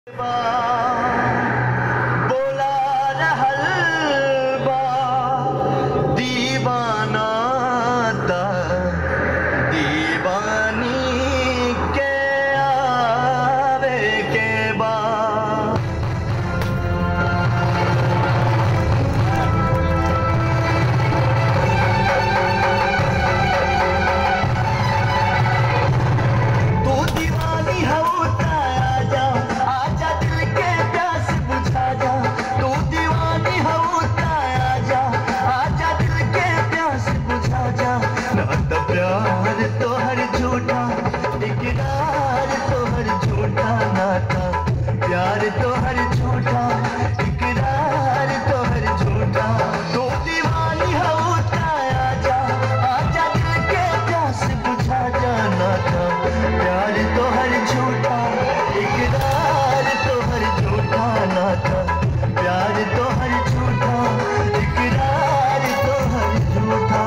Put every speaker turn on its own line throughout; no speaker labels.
बोला रहल बा दीवाना ता दीवानी के आवे के बा तू दीवानी हो आजा आजा दिल के प्यास बुझा जा तू दीवानी हो आजा आजा दिल के प्यास बुझा जा ना तो प्यार तो हर झूठा इकरार तो हर झूठा नाता प्यार तो हर झूठा इकरार तो हर झूठा तू दीवानी हो आजा आजा दिल के प्यास बुझा जा नाता प्यार तो हर झूठा इकरार तो हर झूठा नाता प्यार तो हर झूठा इकरार तो हर झूठा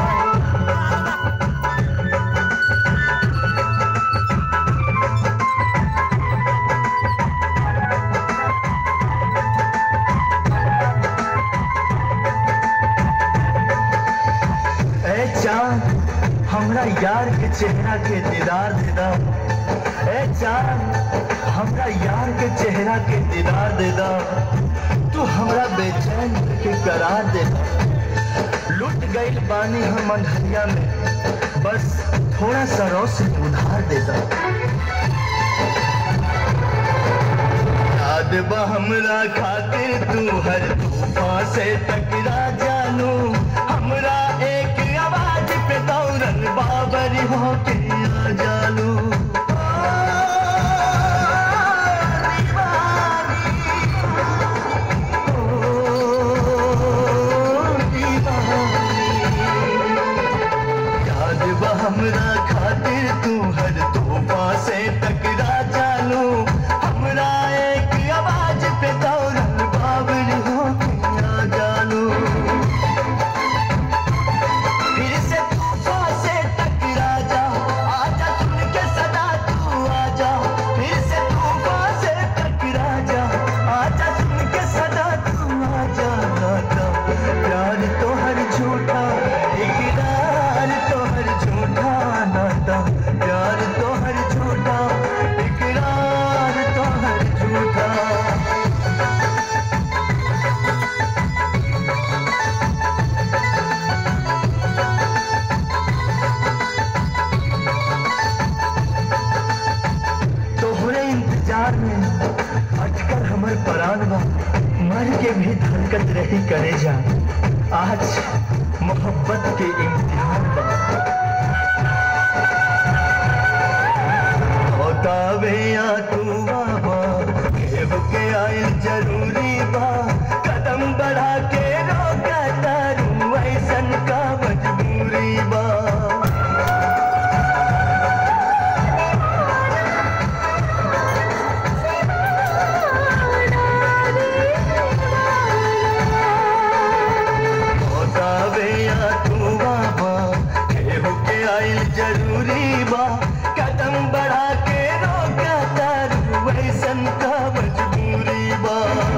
ए चांद हमरा यार के चेहरा के दीदार दे दा ए चांद हमरा यार के चेहरा के दीदार दे दा तू हमरा बेचैन के करार दे दा लुट गइल बानी हम अंधरिया में बस थोड़ा सा रोशनी उधार दे दा याद बा हमरा खातिर तू हर तूफान से टकरा जानू हमरा एक आवाज पे दौड़न बाबर हो के आ जानू याद बा हमरा खातिर तू हर तोहफा से टकरा जानू हमरा एक आवाज पे दौड़न बाबर हो के आ जानू फिर से तूफा से टकरा जा आजा सुन के सदा तू आजा फिर से तूफा से टकरा जा आजा सुन के सदा तू आजा नाता प्यार तो हर झूठा इकरार तो हर झूठा नाता प्यार तो हर झूठा इकरार तो हर झूठा तोहरे इंतजार में अटकर हमर परान बा मर के भी धड़कत रही करे जा आज मोहब्बत के इम्तिहान बा बतावे या तू बाबा केहू के आइल जरूरी बा कदम बढ़ा के रोका तारू ऐसन का मजबूरी बा बतावे या तू बाबा केहू के आइल जरूरी बा कदम बढ़ा के रोका तारू वैसन का मजबूरी बा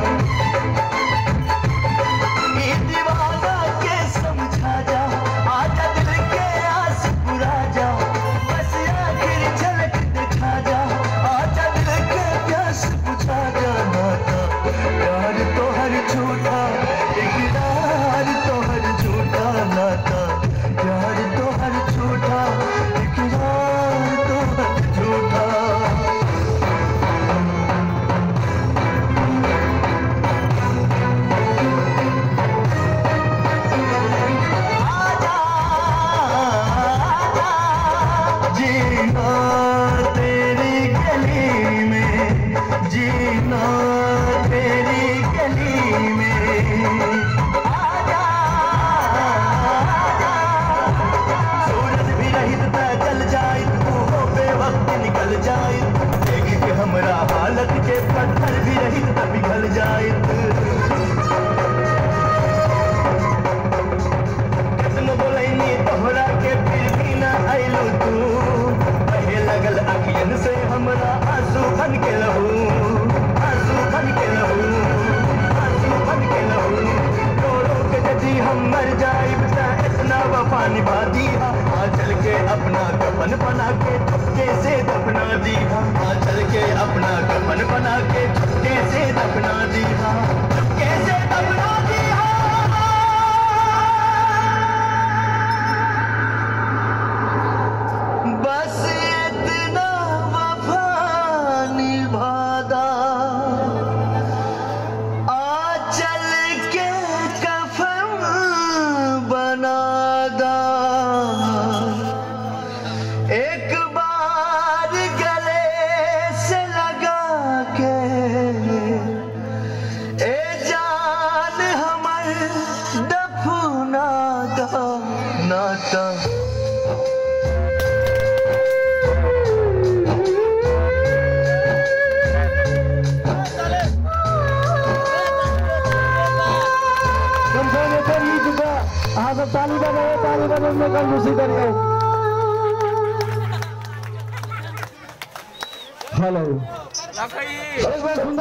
ई दीवाना के समझा जा आजा दिल के आस पुरा जा बस आखिर झलक दिखा जा आजा दिल के प्यास बुझा जा नाता प्यार तो हर झूठा इकरार तो हर झूठा नाता प्यार तो हर झूठा इकरार तो हर झूठा जीना तेरी गली में जीना तेरी गली में आजा आजा सूरज भी रहित त जल जाइत तू हो बेवक्त निकल जाइत देख के हमरा हालत के पत्थर भी रहित त पिघल जाइत कितनो बोलैनी तोहरा के फिर भी ना आइलू तू कहे लगल अखियन से हमरा आंसू बन के लहू दिया कैसे दबला दिया बस इतना वफा निभादा आ चल के कफन बनादा एक बार गले से लगा के ए जान हमर दफना दा नाता
कमजोर ऊपर ही चुका हाँ सब ताली बजाओ ताली बजाओ में कल दूसरी करिए हेलो एक बार सुन